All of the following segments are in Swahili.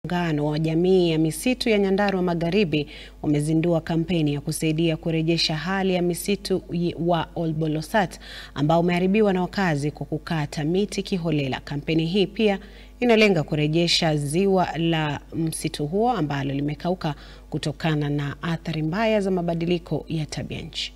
Muungano wa jamii ya misitu ya Nyandarua Magharibi wamezindua kampeni ya kusaidia kurejesha hali ya misitu wa Olbolosat ambao umeharibiwa na wakazi kwa kukata miti kiholela. Kampeni hii pia inalenga kurejesha ziwa la msitu huo ambalo limekauka kutokana na athari mbaya za mabadiliko ya tabia nchi.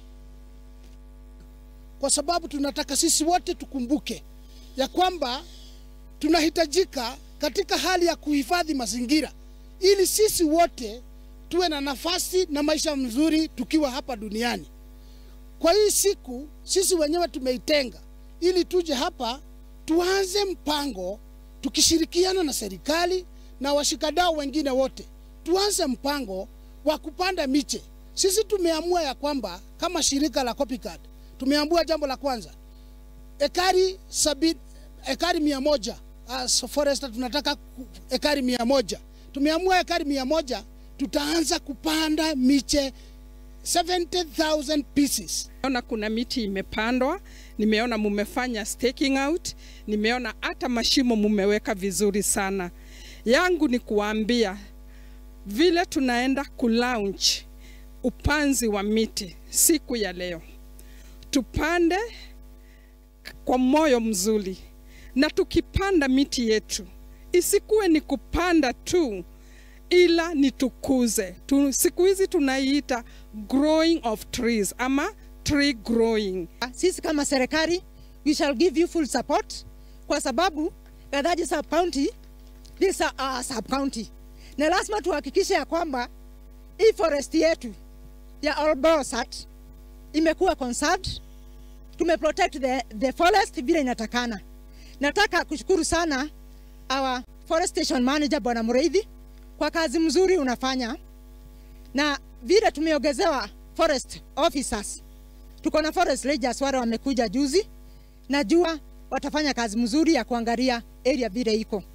Kwa sababu tunataka sisi wote tukumbuke ya kwamba tunahitajika katika hali ya kuhifadhi mazingira ili sisi wote tuwe na nafasi na maisha mzuri tukiwa hapa duniani. Kwa hii siku sisi wenyewe tumeitenga ili tuje hapa tuanze mpango tukishirikiana na serikali na washikadau wengine wote, tuanze mpango wa kupanda miche. Sisi tumeamua ya kwamba kama shirika la Copycat tumeamua jambo la kwanza, ekari sabini, ekari mia moja as forester tunataka ekari mia moja. Tumeamua ekari mia moja tutaanza kupanda miche 70,000 pieces. Naona kuna miti imepandwa, nimeona mumefanya staking out, nimeona hata mashimo mumeweka vizuri sana. Yangu ni kuambia vile tunaenda kulaunch upanzi wa miti siku ya leo, tupande kwa moyo mzuri, na tukipanda miti yetu isikuwe ni kupanda tu, ila ni tukuze tu. Siku hizi tunaiita growing of trees ama tree growing. Sisi kama serikali we shall give you full support kwa sababu Gadhaji sub county this is our sub county, na lazima tuhakikishe ya kwamba hii forest yetu ya Olbolosat imekuwa conserved, tumeprotect the, the forest vile inatakana. Nataka kushukuru sana our forest station manager Bwana Mureithi kwa kazi mzuri unafanya, na vile tumeongezewa forest officers, tuko na forest rangers wale wamekuja juzi, najua watafanya kazi mzuri ya kuangalia area vile iko.